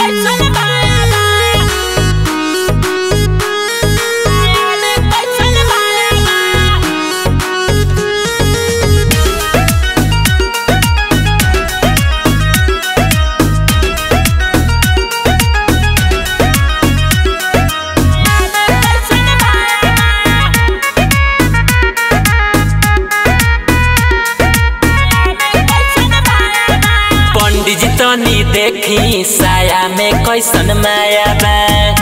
पंडित जी तनी देखी साया में कैसन माया बा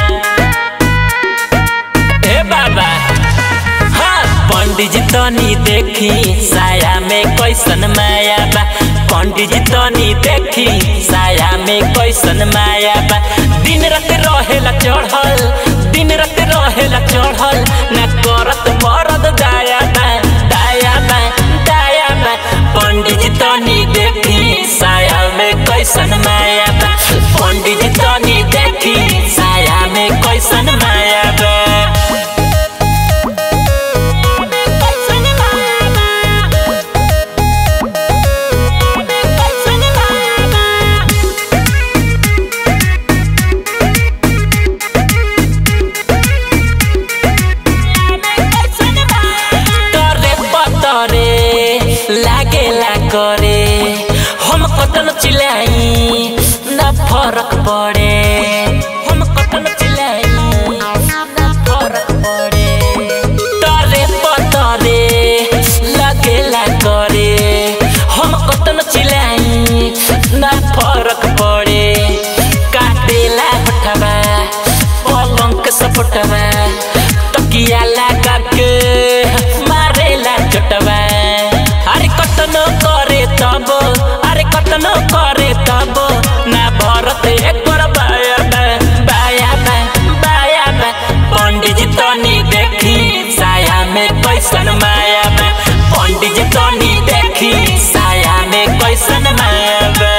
ए बाबा हाँ पंडित जी तनी देखी साया में कैसन माया बा पंडित जी तनी देखी साया में कैसन माया बा दिन रात रहेला चढ़ल दिन रात रहेला चढ़ल ना करत मरद दाया बा दाया बा दाया बा पंडित जी तनी देखी साया में कैसन माया बा पंडित जी तनी देखी साया में कैसन माया बा तरे पतरे लागेला करे हम कतन चिल्लाई न फरक पड़े हम कतन चिल्लाई न फरक पड़े तरे पतरे लागेला करे हम कतन चिल्लाई न फरक पड़े काटेला हटवा पलंग के सपटवा तकिया लगा के मारेला चटवा अरे कतनो करे तब अरे कतनो करे तब ना भरत एक बार बाया बा बाया बा बाया बा पंडित जी तनी देखी साया में कैसन माया बा पंडित जी तनी देखी साया में कैसन माया बा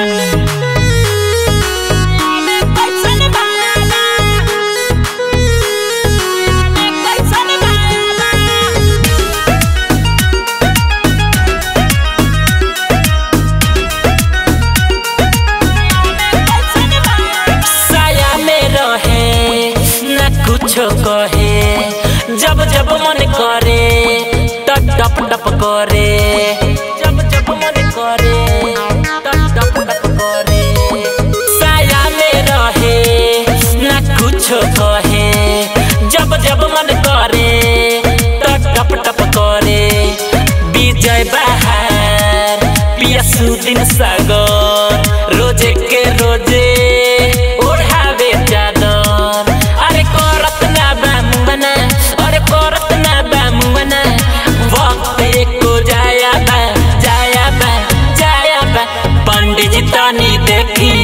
साया में रहे न कुछो कहे जब जब मन करे त टप टप करे जब जब मन करे त टप टप करे साया में रहे न कुछो कहे जब जब मन करे त टप टप करे विजय बहार पियासु दिन सागर रोजे के रोजे ओढ़ावे चादर अरे करत ना बामुना अरे करत ना बामुना वक्त एको जाया बा जाया बा जाया बा पंडित जी तनी देखी